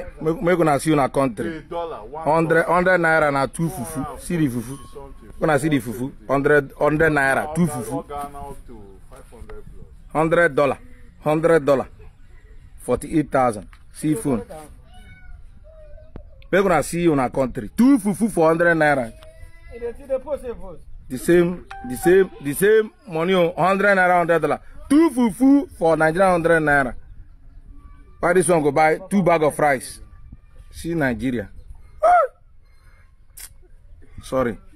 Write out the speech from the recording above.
make make una see una country A dollar, one hundred hundred naira na two fufu see the fufu something. una see the fufu hundred hundred naira two fufu Ghana up to 500 plus. hundred dollar hundred dollar forty-eight thousand see phone make una see una country two fufu for hundred naira the same the same the same money o hundred naira hundred dollar two fufu for nigeria hundred naira why this one go buy two bag of rice see nigeria Ah! sorry